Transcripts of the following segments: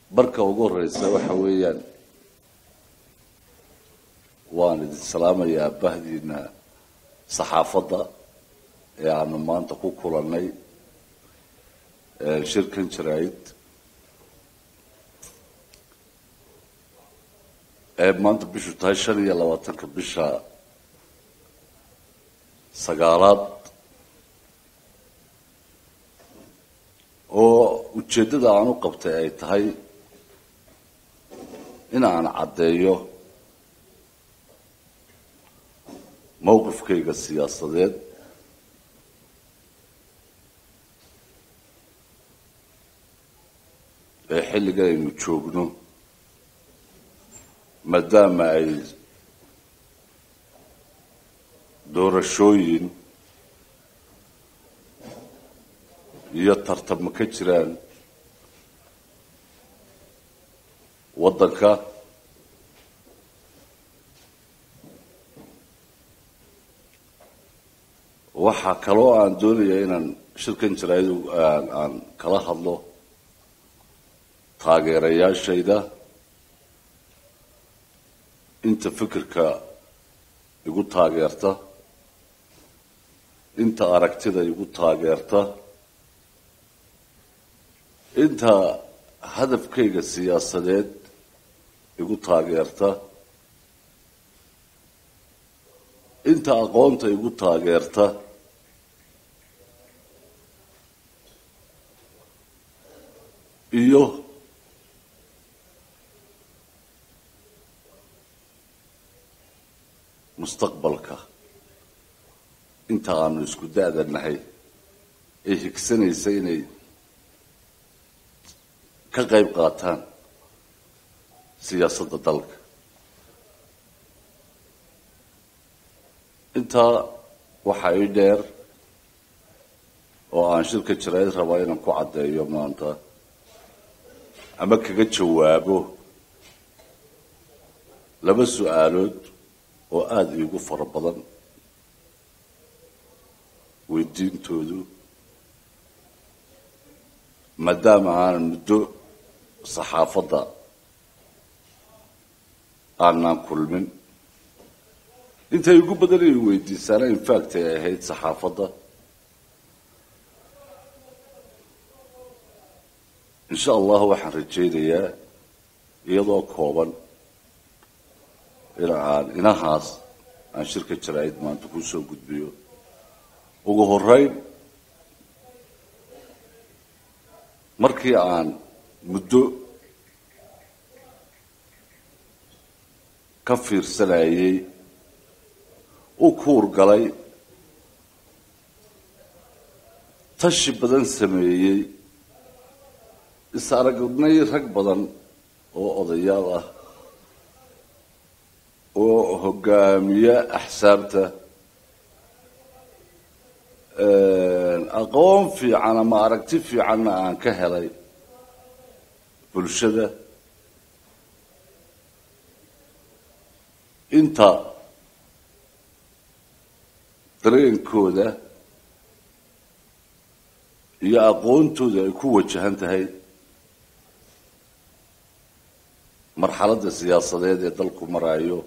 marka ugu horeysa waxa weeyaan waan idin salaamayaa bahdiina saxaafadda ee aanu maanta ku kulannay shirkan jaraa'id ee maanta bishu tahay shan iyo labaatanka bisha sagaalaad oo ujeeddada aan u qabtay ay tahay in aan caddeeyo mowqifkayga siyaasadeed ee xilligan aynu joogno maadaama ay doorashooyin iyo tartamo ka jiraan waddanka waxaa kaloo aan doonayaa inaan shirkan jaraa'id aan kala hadlo taageerayaashayda inta fikirka igu taageerta inta aragtida igu taageerta inta hadafkayga siyaasadeed igu taageerta inta aqoonta igu taageerta iyo mustaqbalka inta aanu isku da-da nahay ee higsanaysa inay ka qayb qaataan siyaasadda dalka intaa waxaa ii dheer oo aan shirka jaraa'id rabaa inaan ku caddeeyo maanta ama kaga jawaabo laba su-aalood oo aada iigu fara badan weydiintoodu maadaama aanan muddo saxaafadda aanaan kulmin intay ugu badan ay weydiisaana infact ay ahayd saxaafadda insha allah waxaan rajaynayaa iyadoo kooban in aan inahaas aan shirka jaraa'id maanta ku soo gudbiyo ugu horeyn markii aan muddo ka fiirsanayay u kuur galay tashi badan sameeyey is aragnay rag badan oo odayaal ah oo hogaamiye axsaabta aqoon fiican ama aragti fiicanna aan ka helay bulshada inta dareenkooda iyo aqoontooda ay ku wajahan tahay marxaladda siyaasadeed ee dalku maraayo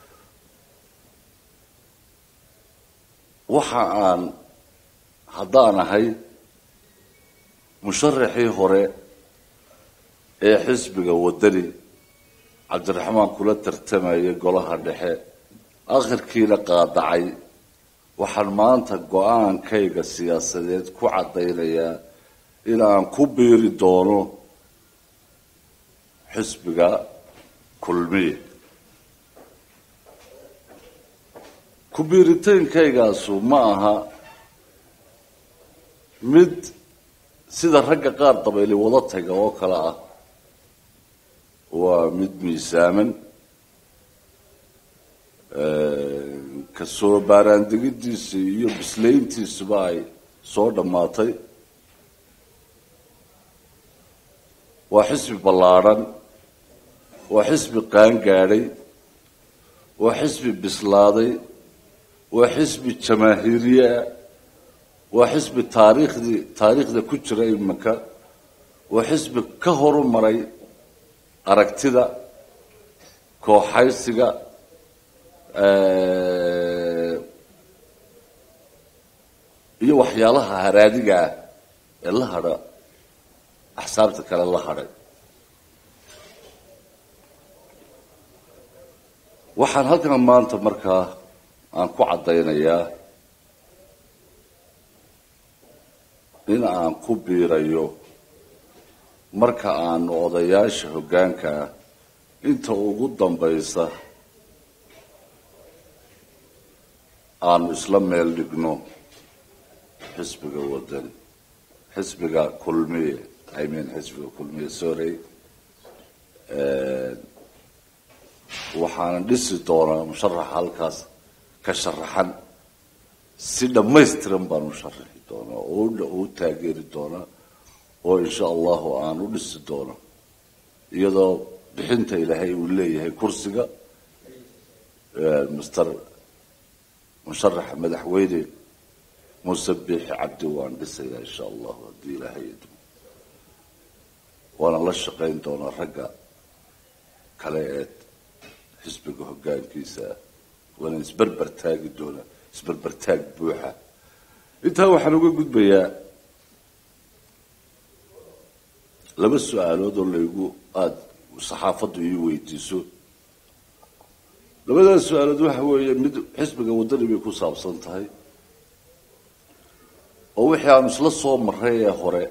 waxa aan haddaan ahay musharaxii hore ee xisbiga waddani cabdiraxmaan kula tartamayay golaha dhexe akhirkiina qaadacay waxaan maanta go-aankayga siyaasadeed ku caddaynayaa in aan ku biiri doono xisbiga kulmiya ku biiritaankaygaasi ma aha mid sida ragga qaar dabayli wada taga oo kale ah waa mid miisaaman kasoo baaraandegidiisa iyo bislayntiisuba ay soo dhammaatay waa xisbi ballaadhan waa xisbi qaangaadhay waa xisbi bislaaday waa xisbi jamaahiiriyeah waa xisbi taariikhdii taariikhda ku jira iminka waa xisbi ka horu maray aragtida kooxaysiga iyo waxyaalaha haraadiga ah ee la hadha axsaabta kale la hadhay waxaan halkan maanta markaa aan ku caddaynayaa in aan ku biirayo marka aanu odayaasha hoggaankaa inta ugu dambaysa aanu isla meel dhigno xisbiga wadani xisbiga kulmiye i mean xisbiga kulmiye sorry waxaana dhisi doonaa musharaxa halkaas ka sharaxan si dhammaystiran baan u sharaxi doonaa oo u taageeri doonaa oo insha allahu aan u dhisi doono iyadoo bixinta ilaahay uu leeyahay kursiga master musharaxa madaxweyne muuse biixi cabdi waan dhisayaa insha allahu haddii ilaahay idmo waana la shaqayn doonaa ragga kale ee xisbiga hoggaankiisa ah waana isberber taagi doonaa isberber taag buuxa intaa waxaan uga gudbayaa laba su-aalood oo laygu aada saxaafaddu ii weydiiso labadaas su-aalood waxa weeye mid xisbiga waddani bay ku saabsan tahay oo wixii aanu isla soo maray ee hore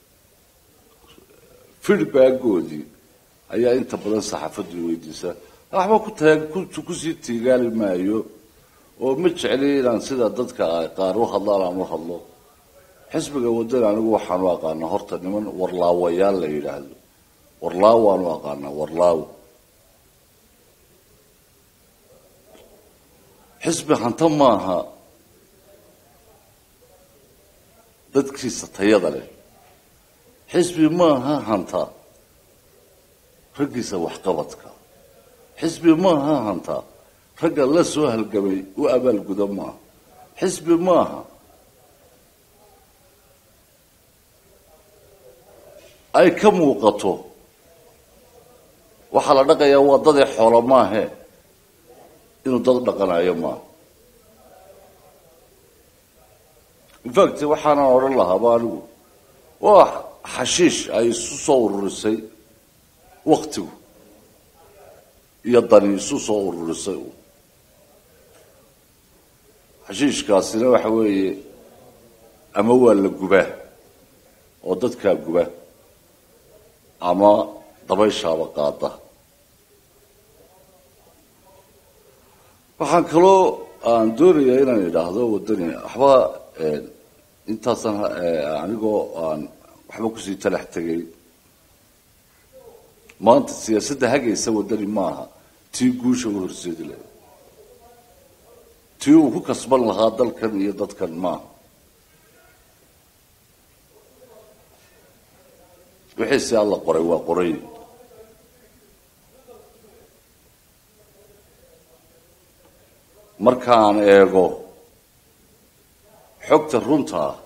feedbackoodii ayaa inta badan saxaafaddu ii weydiisaa waxba ku taag kusii tiigaali maayo oo ma jecli inaan sida dadka qaar u hadlaan aan u hadlo xisbiga waddani anigu waxaanu aqaanaa horta niman warlaawayaal la yidhaahdo warlaaw waanu aqaanaa warlaaw xisbi hanta maaha dadkiisa tayada leh xisbi maaha hanta raggiisa waxqabadka xisbi maaha hanta ragga la soo halgamay u abaalguda maaha xisbi maaha ay ka muuqato waxaa la dhaqayaa waa dadee xoolo maahe inuu dad dhaqanayo maaha infact waxaanan odhan lahaaba anigu waa xashiish ay isu soo ururisay waktigu iyo dani isu soo ururisay xashiishkaasina waxa weeye ama waa la gubaa oo dadkaa guba ama dabayshaaba qaada waxaan kaloo aan doonayaa inaan idhaahdo waddani waxba intaasan anigoo aan waxba kusii talax tegay maanta siyaasadda hagaysa waddani maaha tii guusha u horseedi lahay tii uu ku kasban lahaa dalkan iyo dadkan maaha wixii si alla qoray waa qoray markaan eego xogta runta ah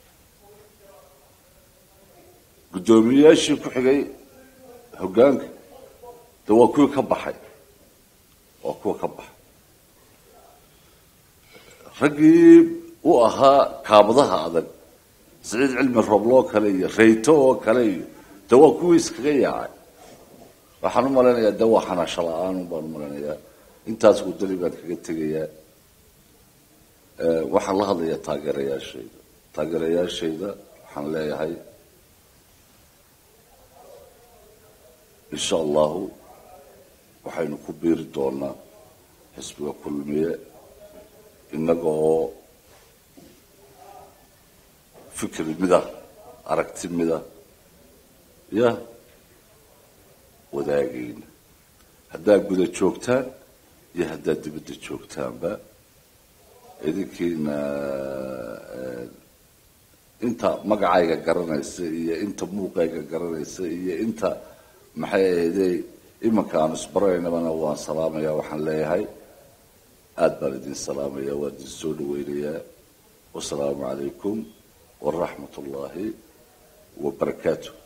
guddoomiyeyaashii ku xigay hoggaanka de waa kuwii ka baxay waa kuwa ka baxay raggii u ahaa kaabadaha adag siciid cilmi robloo kale iyo rayto oo kale iyo de waa kuwii iskaga yaacay waxaan u malaynayaa de waa xanaasho la-aan baan u malaynayaa intaas waddani baan kaga tegayaa waxaan la hadlayaa taageerayaashayda taageerayaashayda waxaan leeyahay insha allahu waxaynu ku biiri doonaa xisbiga kulmiye innaga oo fikri mida aragti mida ya wadaagayna haddaad guda joogtaan iyo haddaad dibadda joogtaanba idinkiina inta magacayga garanaysa iyo inta muuqayga garanaysa iyo inta maxay ahaydey imanka aan isbaraynabana waan salaamayaa waxaan leeyahay aada baan idin salaamaya waan idin soo dhaweynayaa wasalaamu calaykum waraxmat ullaahi wabarakaatu